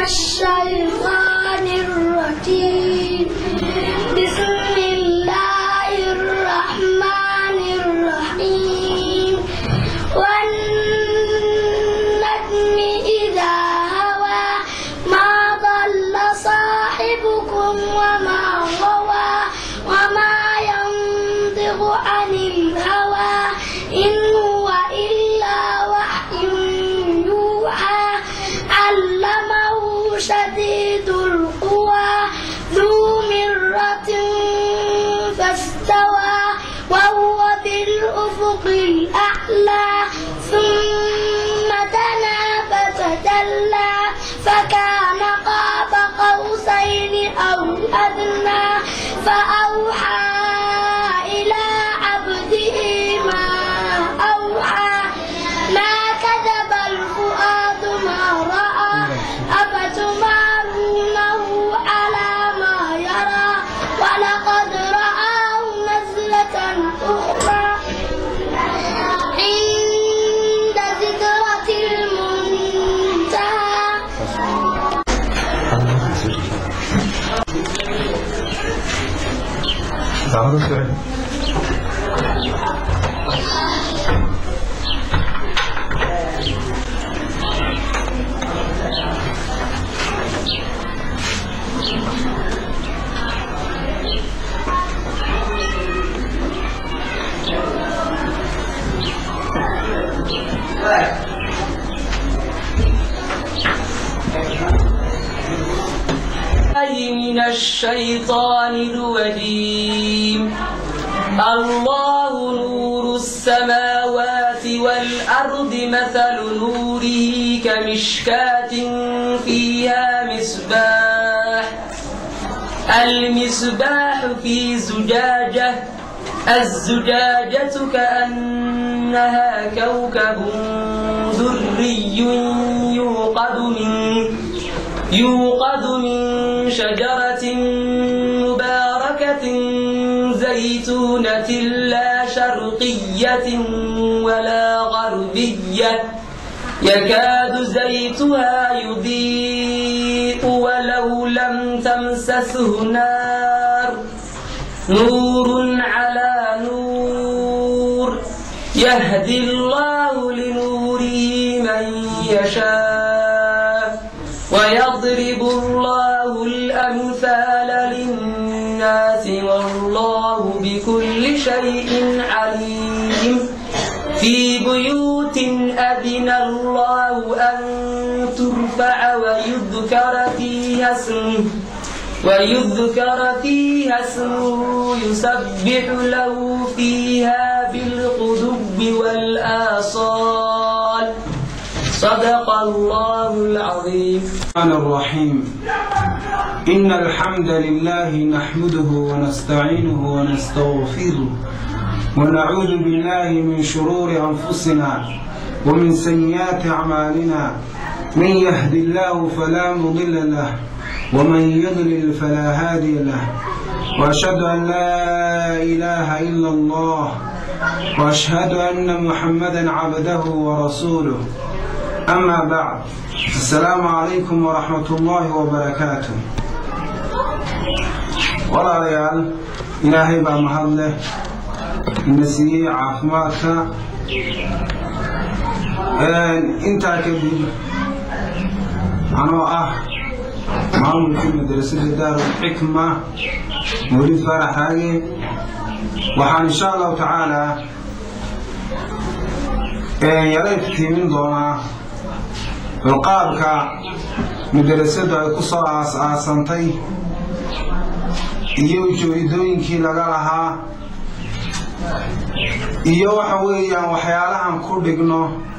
الشيطان الرجيم بسم الله الرحمن الرحيم والنجم إذا هوى ما ضل صاحبكم وما غوى وما ينطق عن الهوى إن هو إلا وحي يوحى علمه شديد القوى ذو مرة فاستوى وهو بالأفق الأعلى ثم دنا فتدلى فكان قاب قوسين أو أدنى فأوحى إلى عبده ما أوحى ما كذب الفؤاد ما رأى أفتمارونه على ما يرى ولقد رآه نزلة أخرى عند سدرة المنتهى تعالوا سؤال الله من الشيطان الرجيم الله نور السماوات والأرض مثل نوره كمشكاة فيها مصباح المصباح في زجاجة الزجاجة كأنها كوكب دري يوقد من يوقد من شجرة مباركة زيتونة لا شرقية ولا غربية يكاد زيتها يضيء ولو لم تمسسه نار نور على نور يهدي الله لنوره من يشاء ويضرب الله الأمثال للناس والله بكل شيء عليم في بيوت أذن الله أن ترفع ويذكر فيها اسمه ويذكر فيها اسمه يسبح له فيها بالغدب والآصال صدق الله العظيم الرحمن الرحيم إن الحمد لله نحمده ونستعينه ونستغفره ونعوذ بالله من شرور أنفسنا ومن سيئات أعمالنا من يهد الله فلا مضل له ومن يضلل فلا هادي له وأشهد أن لا إله إلا الله وأشهد أن محمدا عبده ورسوله أما بعد السلام عليكم ورحمة الله وبركاته walaalayaal ilaahay baa mahad leh ina siiyey caafimaadka intaa kadib anoo ah maamulkii madrasada daarulxikma mawlid faarax haage waxaan insha allahu tacaalaa yala iftiimin doonaa balqaabka madrasadu ay ku soo aas-aasantay iyo ujeedooyinkii laga lahaa iyo waxa weeyaan waxyaalahan ku dhigno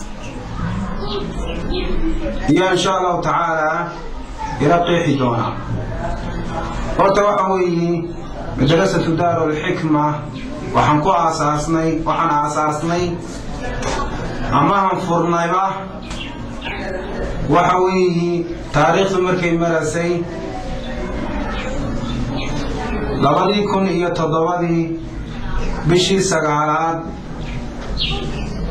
iyo insha allahu tacaalaa ila qeexi doonaa horta waxa weeye madrasatu daarulxikma waxaan ku aasaasnay waxaan aasaasnay amahan furnayba waxa weeye taariikhdu markay marasay labadii kun iyo toddobadii bishii sagaalaad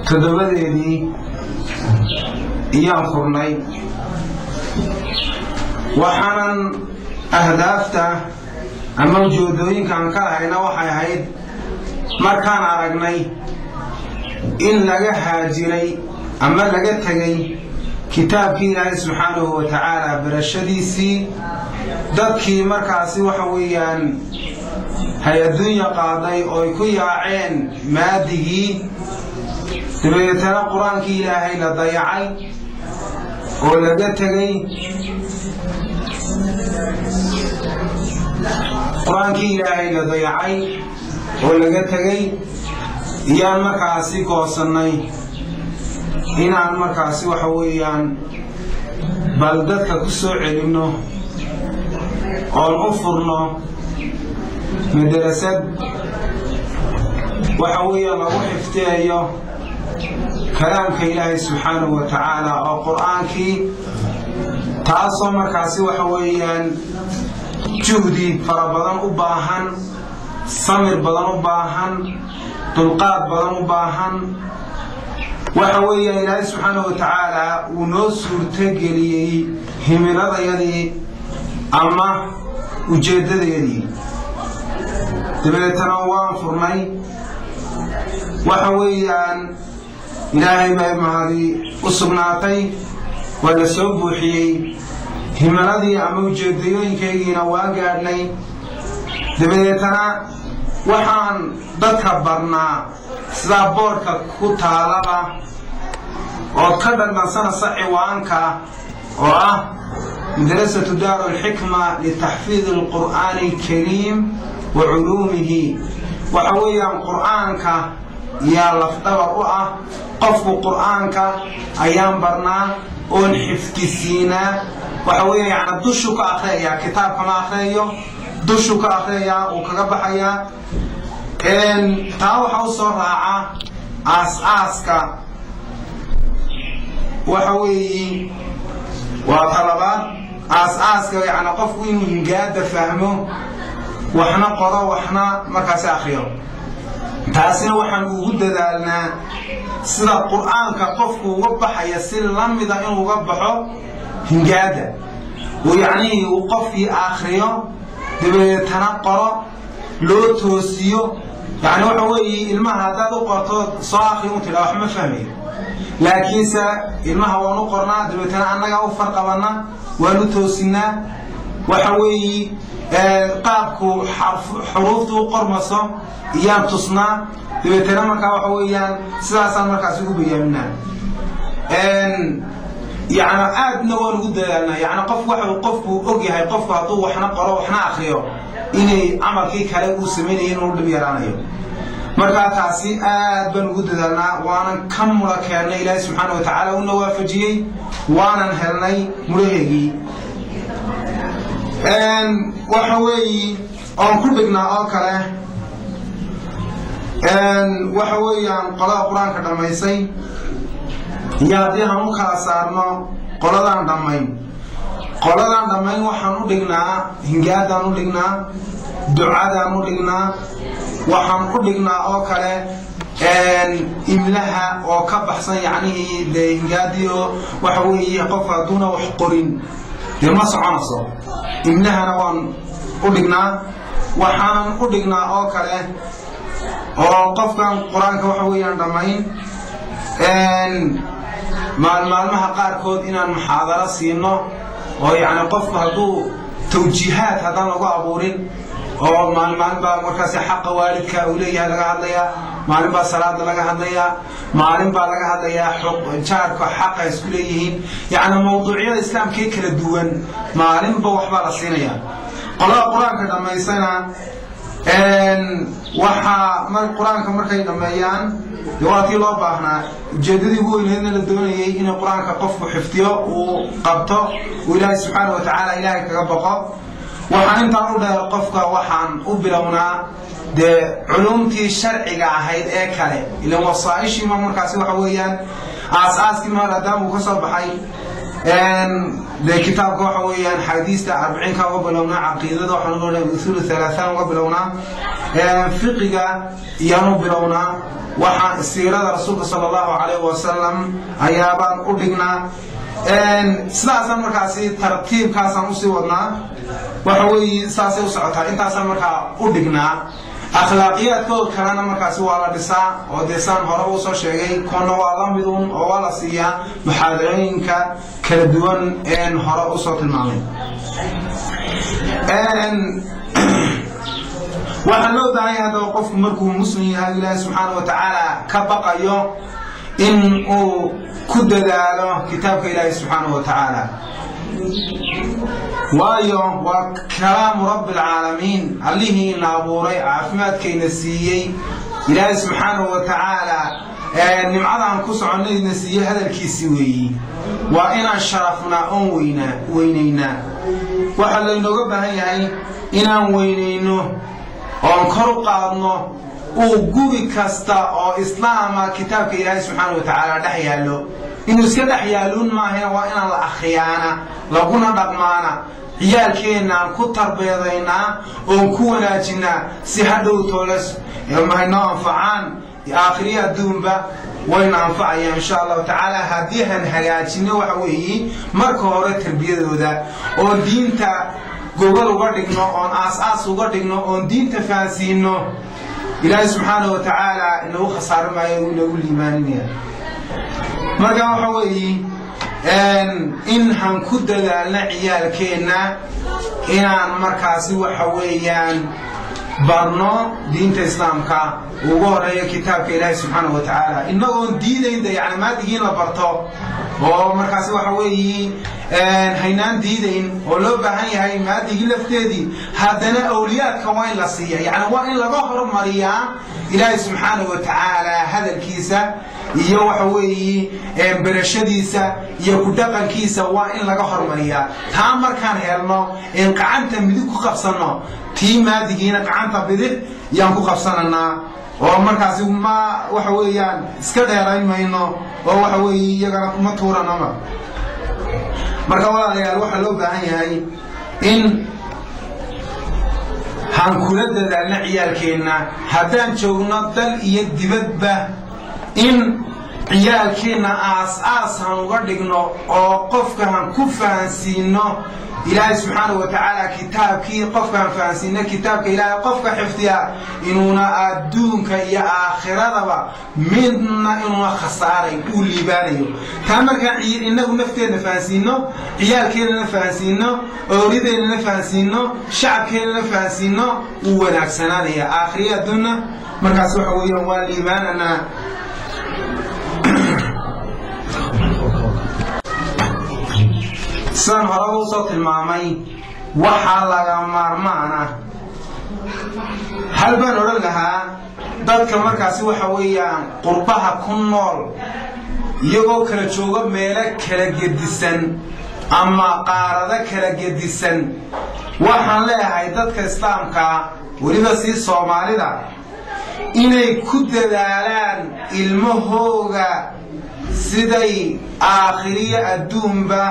toddobadeedii iyaan furnay waxaanan ahdaafta ama ujeedooyinkaan ka lahayna waxay ahayd markaan aragnay in laga haajiray ama laga tegay kitaabkii ilaahay subxaanahu wa tacaala barashadiisii dadkii markaasi waxa weeyaan hay-adduunya qaaday oo ay ku yaaceen maadigii dabeetana qur-aankii ilaahay la dayacay oo laga tegay qur-aankii ilaahay la dayacay oo laga tegay iyaan markaasi goosannay inaan markaasi waxa weeyaan bal dadka ku soo celinno oon u furno madarasad waxa weeyaan lagu xifdiyayo kalaamka ilaahay subxaanahu wa tacaala oo qur-aankii taasoo markaasi waxa weeyaan juhdi fara badan u baahan samir badan u baahan dulqaad badan u baahan waxa weeyaan ilaahay subxaanahu wa tacaala uu noo suurtogeliyey himiladayadii ama ujeeddadeedii dabeetana waan furnay waxa weeyaan ilaahay bay mahadi u sugnaatay waa la soo buuxiyey himiladii ama ujeedayooyinkaygiina waa gaadhnay dabadeetana waxaan dadka barnaa sidaa boodhka ku taalaba ood ka dhadhansanaysa ciwaanka oo ah madrasatu daaru alxikma litaxfiidi alqur'aani alkariim wa culuumihi waxa weeyaan qur'aanka yaa lafdhabar u ah qofku qur'aanka ayaan barnaa oon xifdisiinaa waxa weeya yana dushu ka akhriyayaa kitaabkama akhriyayo dushu ka akhriyayaa uu kaga baxayaa taa waxaa u soo raaca aas-aaska waxa weeyi waa talabaad aas-aaska yani qofku inuu hingaada fahmo waxna qoro waxna markaasi akhriyo taasina waxaan ugu dadaalnaa sida qur'aanka qofku uga baxaya si la mida inuu uga baxo hingaada oo yacnihii uu qofkii akhriyo dabeetana qoro loo toosiyo yani waxa weeye ilmaha haddaad u qorto soo akri u tidhaa wax ma fahmayo laakiinse ilmaha waan u qornaa dabeetana annagaa u farqabanna waan u toosinaa waxa weeye qaabku xuruuftu u qormaso iyaan tusnaa dabeetana markaa waxa weeyaan sidaasaan markaas ugu bayaaminaa yani aadna waan ugu dadaalnaa yani qof waxa qofku og yahay qofku hadduu waxna qoro waxna akriyo inay camalkii kale uu samaynaya inuu dhib yaraanayo markaa taasi aad baan ugu dadaalnaa waanan ka mula keennay ilaahi subxaana wa tacaala una waafajiyey waanan helnay mudhaheegii waxa weeyi oon ku dhignaa oo kale waxa weeyaan qolada qur-aanka dhammaysay iyo haddii aan u kala saarno qoladaan dhammayn qoladaan dhammayn waxaan u dhignaa hingaadaan u dhignaa ducadaan u dhignaa waxaan u dhignaa oo kale imlaha oo ka baxsan yacnihii dee hingaadii oo waxa weeye qofka hadduuna wax qorin dee ma soconayso imlahana waan u dhignaa waxaanan u dhignaa oo kale oo qofkan qur-aanka waxa weeyaan dhammayn maalmaalmaha qaarkood inaan muxaadaro siino oo yacni qofku hadduu tawjiihaad haddaan lagu abuurin oo maalmaalin baa markaasi xaqa waalidka uu leeyahay laga hadlayaa maalin baa salaada laga hadlayaa maalin baa laga hadlayaa jaarka xaqa isku leeyihiin yacni mawduucyada islaamkee kala duwan maalinba waxbaa la siinayaa qolada qur-aanka dhammaysana waxaa qur-aanka markay dhammeeyaan waa tii loo baahnaa ujeeddadii ugu weyneedna la doonayay inay qur-aanka qofku xifdiyo uu qabto uu ilaahay subxaana wa tacaala ilaahay kaga baqo waxaan intaan u dheer qofka waxaan u bilownaa dee culumtii sharciga ahayd ee kale ilan wasaaishiima markaasi waxa weeyaan aas-aaskii maadaama uu ka soo baxay dee kitaabka waxa weeyaan xadiista arbiciinka uga bilownaa caqiidada waxaan uga usul halaaثaan uga bilownaa fiqiga iyaanu bilownaa waxaan siirada rasuulka sala allahu calayh wasalam ayaabaan u dhignaa sidaasaan markaasi tartiibkaasaan usii wadnaa waxa weeye saasay u socotaa intaasaan markaa u dhignaa akhlaaqiyaadkooda kalena markaasi waa la dhisaa oo dee saan hore uu soo sheegay kuna waa la midun oo waa la siiyaa muxaadarooyinka kala duwan een hore usoo tilmaamay waxaa loo baahan yahay haddaba qofku markuu muslim yahay ilaahi subxaana wa tacaala ka baqayo in uu ku dadaalo kitaabka ilaahi subxaana wa tacaala waayo waa kalaamu rabbi alcaalamiin allihiina abuuray caafimaadkayna siiyey ilaahi subxaanahu wa tacaala nimcadaan ku soconnayna siiyey hadalkiisii weeyi waa inaan sharafnaa oon weynaa weynaynaa waxaa laynooga baahan yahay inaan weynayno oon kor u qaadno uu guri kasta oo islaama kitaabka ilaahay subxaana wa tacaala dhex yaallo inuu iska dhex yaalluun maahana waa inaan la akhriyaana laguna dhaqmaana ciyaalkeennaan ku tarbeedaynaa oon ku wanaajinaa si hadhow tooles mahaynoo anfacaan aakhiriya adduunba wayna anfacayaan insha allahu tacaala haddii han hagaajinno waxa weeye marka hore tarbiyadooda oo diinta gogol uga dhigno oon aas-aas uga dhigno oon diinta fahansiino ilaahay subxaana wa tacaala inagu khasaari maayo inagu liimaaninaya marka waxa weeye in han ku dadaalna ciyaalkeenna inaan markaasi waxa weeyaan barno diinta islaamka ugu horeeya kitaabka ilaahi subxaana wa tacaala inagoon diidaynda yani maadigiin la barto oo markaasi waxa weeye haynaan diidayn oo loo baahan yahay maadigii lafteedii haddana awliyaadka waa in la siiya yani waa in laga hormariyaa ilaahi subxaana wa tacaala hadalkiisa iyo waxa weeye berashadiisa iyo ku dhaqankiisa waa in laga hormariyaa taa markaan helno in gacanta midig ku qabsanno tii maadigiina gacanta bidix yaan ku qabsananaa oo markaasi ma waxa weeyaan iska dheerayn mayno oo waxa weeye iyagana ma tuuranama marka walaalayaal waxaa loo baahan yahay in han kula dadaalna ciyaalkeenna haddaan joogno dal iyo dibadba in ciyaalkeenna aas-aas han uga dhigno oo qofka han ku fahansiino ilaahay subxaana wa tacaala kitaabkii qofka han fahansiino kitaabka ilaahay qofka xifdiya inuuna adduunka iyo aakhiradaba midna inuuna khasaaray uu liibaanayo taa markaan inagu nafteedna fahansiino ciyaalkeennana fahansiino oorideennana fahansiino shacabkeennana fahansiino wuu wanaagsanaanaya aakhiriya adduunna markaas waxa weeyaan waa liibaananaa sidaan horeba usoo tilmaamay waxaa laga maarmaan ah hal baan odhan lahaa dadka markaasi waxa weeyaan qurbaha ku nool iyagoo kala jooga meelo kala gedisan ama qaarado kala gedisan waxaan leeyahay dadka islaamkaa weliba sii soomaalida inay ku dadaalaan ilmahooga siday aakhiriyo adduunba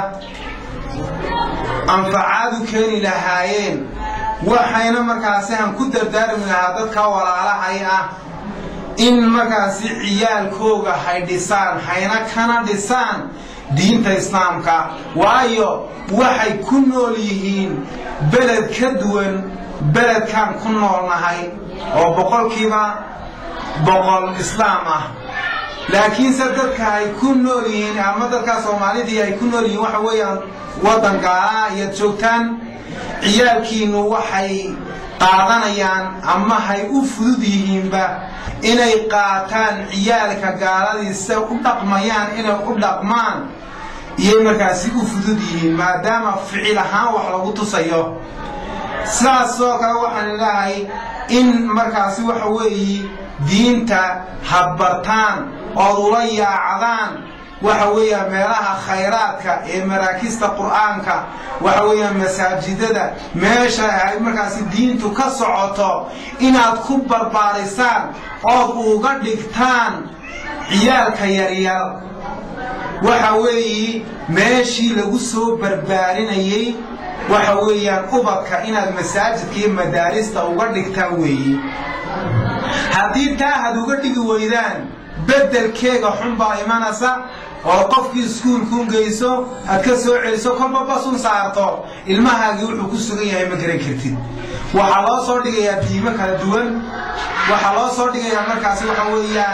anfacaad u keeni lahaayeen waxayna markaasi han ku dardaarmi lahaa dadka walaalahay ah in markaasi ciyaalkooga hay dhisaan hayna kana dhisaan diinta islaamka waayo waxay ku nool yihiin beled ka duwan beledkaan ku noolnahay oo boqolkiiba boqol islaam ah laakiinse dadka ay ku nool yihiin ama dadkaa soomaalidii ay ku nool yihiin waxa weeyaan waddan gaalaha ayaad joogtaan ciyaalkiinnu waxay qaadanayaan ama hay u fudud yihiinba inay qaataan ciyaalka gaaladiisa u dhaqmayaan inay u dhaqmaan iyay markaasi u fudud yihiin maadaama ficil ahaan wax lagu tusayo sidaasoo kale waxaan ilaahay in markaasi waxa weeye diinta habbartaan ood ula yaacdaan waxa weeyaan meelaha khayraadka ee maraakista qur'aanka waxa weeyaan masaajidada meesha ay markaasi diintu ka socoto inaad ku barbaarisaan ood uga dhigtaan ciyaalka yaryar waxa weeye meeshii lagu soo barbaarinayey waxa weeyaan ubadka inaad masaajidka iyo madaarista uga dhigtaan weeye haddii taa had uga dhigi weydaan beddelkeega xun baa imanaysa oo qofkii iskuulkuun geyso aad ka soo celiso kolba basun saarto ilmahaagii wuxuu ku sugan yahay ma garan kartid waxaa loo soo dhigayaa diimo kala duwan waxaa loo soo dhigayaa markaasi waxa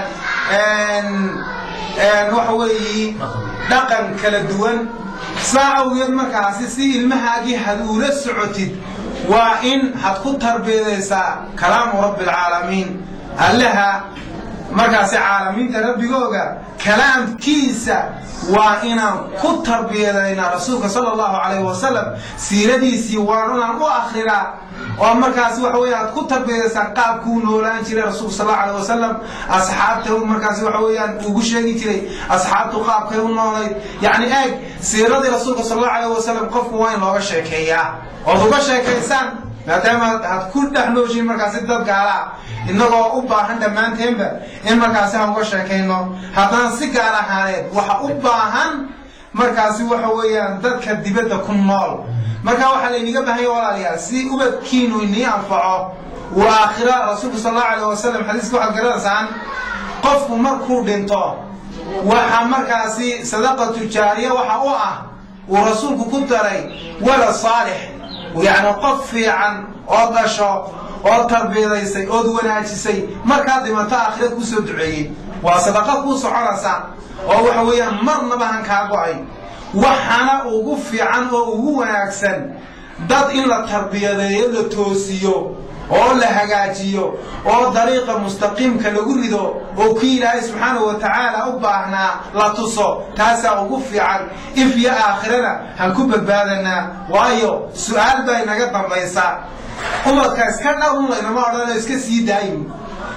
weeyaan waxa weeyi dhaqan kala duwan saa awgeed markaasi si ilmahaagii had uula socotid waa in had ku tarbiyadaysaa kalaamu rabbialcaalamiin allaha markaasi caalamiinta rabbigooga kalaamkiisa waa inaan ku tarbiyadaynaa rasuulka sala allahu calayhi wasalam siiradiisii waan inaan u akrinaa oo markaasi waxa weya aad ku tarbiyadaysaan qaabkuu noolaan jiray rasuulka sal allahu alayh wasalam asxaabta markaasi waxa weeyaan ugu sheegi jiray asxaabtu qaabkay u noolayd yacni eeg siiradii rasuulka sal allahu alayh wasalam qofku waa in looga sheekeeyaa ood uga sheekaysaan maadaama had ku dhex nooshiin markaasi dad gaalaa innagoo u baahan dhammaanteenba in markaasi aan uga sheekayno haddana si gaar ahaaneed waxa u baahan markaasi waxa weeyaan dadka dibadda ku nool marka waxaa layniga baahanya walaalayaal si ubadkiinu inii anfaco uu aakhira rasuulku sal allahu alayh wasalam xadiiska waxaad garanaysaan qofku markuu dhinto waxa markaasi sadaqatu jaariya waxa u ah uu rasuulku ku daray walad saalix yacni qof fiican oo dhasho oo tarbiyadaysay ood wanaajisay markaad dhimato aakhirad kuu soo duceeyey waa sadaqa kuu soconaysa oo waxa weeyaan marnaba han kaa go-ay waxaana ugu fiican oo ugu wanaagsan dad in la tarbiyadeeyo la toosiyo oo la hagaajiyo oo dariiqa mustaqiimka lagu rido oo kii ilaahay subxaanahu wa tacaala u baahnaa la tuso taasaa ugu fiican if iyo aakhirana han ku badbaadanaa waayo su-aal baa inaga dambaysa ubadka iska dhawun laynama odhanayo iska sii daayin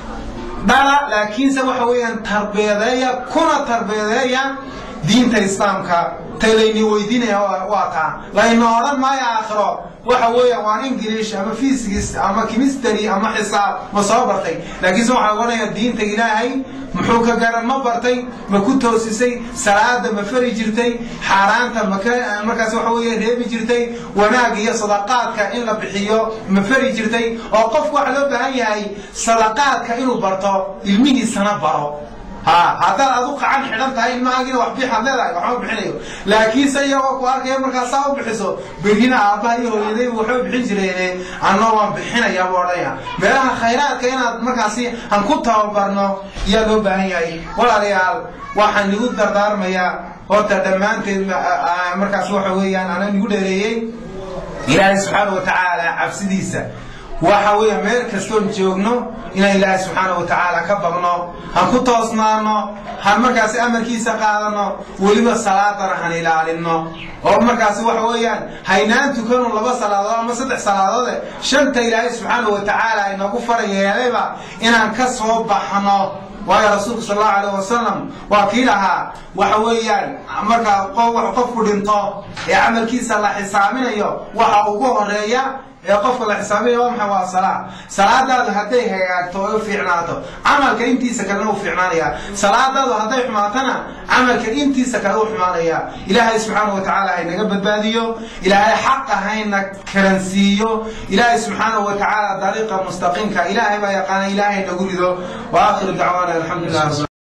dhala laakiinse waxa weeyaan tarbiyadeeya kuna tarbiyadeeya diinta islaamka tay layni weydiinaya waa taa layna odhan maayo aakhiro waxa weeyaan waa ingilish ama fisigis ama kimistry ama xisaab ma soo bartay laakiinse waxaa ohanaya diinta ilaahay muxuu ka garan ma bartay ma ku toosisay salaada ma fari jirtay xaaraanta maka markaas waxa weeye reebi jirtay wanaag iyo sadaqaadka in la bixiyo ma fari jirtay oo qofku waxa loo baahan yahay sadaqaadka inuu barto ilmihiisana baro ha haddaad adu qacan xidhan tahay ilmahaagina wax bixaad leedahay waxma bixinayo laakiinse iyagoo ku arkaya markaas saa u bixiso berrina aabbaha iyo hooyadaybu waxba bixin jireen anna waan bixinaya buu odhanya meelaha khayraadka inaad markaasi aan ku tababarno ayaa loo baahan yahay walaalayaal waxaan igu dardaarmayaa horta dhammaanteed markaas waxa weeyaan ana igu dheereeyey ilaahay subxaana wa tacaala cabsidiisa waxa weeya meel kastoon joogno inaan ilaahay subxaana wa tacaala ka baqno han ku toosnaano han markaasi amarkiisa qaadano weliba salaadana han ilaalino oo markaasi waxa weeyaan haynaan tukano laba salaadood ama saddex salaadoode shanta ilaahay subxaana wa tacaala inagu fara yeelayba inaan ka soo baxno waayo rasuulku sal allahu alayh wasalam waa kii lahaa waxa weeyaan markaa qofku dhinto ee camalkiisa la xisaaminayo waxa ugu horeeya ee qofka la xisaabinaya waa maxay waa salaa salaadaadu hadday hagaagto oo u fiicnaato camalka intiisa kalena u fiicnaanaya salaadaadu hadday xumaatana camalka intiisa kale u xumaanaya ilaahay subxaana wa tacaala haynaga badbaadiyo ilaahay xaqa hayna karansiiyo ilaahay subxaana wa tacaala dariiqa mustaqiimka ilaahay baa yaqaana ilaahay nagu rido wa aakhiru dacwaana alxamdulilah